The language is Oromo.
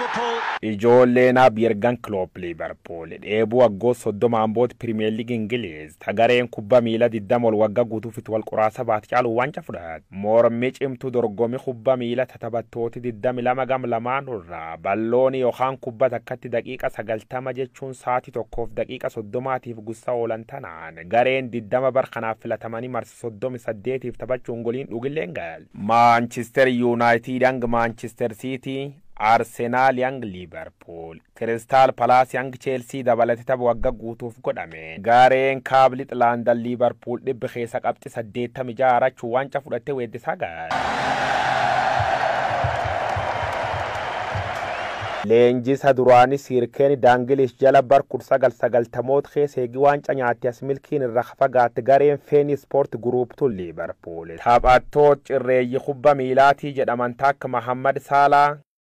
Liverpool. Ijoolleen Yurgen Klopp Liverpool dheebuu waggoota soddomaan booda Pirimeer Liigii Ingiliiz tagareen kubbaa miilaa digdama ol waggaa guutuufitti wal qoraasa baate caalu wanca fudhate. Mormii cimtuu dorgommii kubbaa miilaa taphattooti digdami lama gam lamaan irraa balloonii yookaan kubbaa takkatti daqiiqa sagaltama jechuun sa'aatii tokkoof daqiiqa soddomaatiif gussa oolan tanaan gareen digdama bar kanaaf filatamanii marsa soddomi saddeetiif taphachuun goliin dhugilleen gal. Maanchister Yuunaayitid hanga Maanchister Siitii Arsenaal yang Liverpool Kiristaal Palaas yang Cheelsii dabalatee tapha waggaa guutuuf godhame. Gareen kaabli Xilaandan Liverpool dhibbi keessa qabxi saddeettami jaarachuu wanca fudhattee weeddisaa gaara. Leenjisa duraanii siirkeen daangilish jala bar kudha sagal sagaltamoota keessa eegi waanca nyaatti as milkiin irra fagaatte gareen feeni ispoort guruuptuun liibarpuul. Taphattoota cirreeyyi kubba miilaatii jedhaman takka Mahammad Saalaa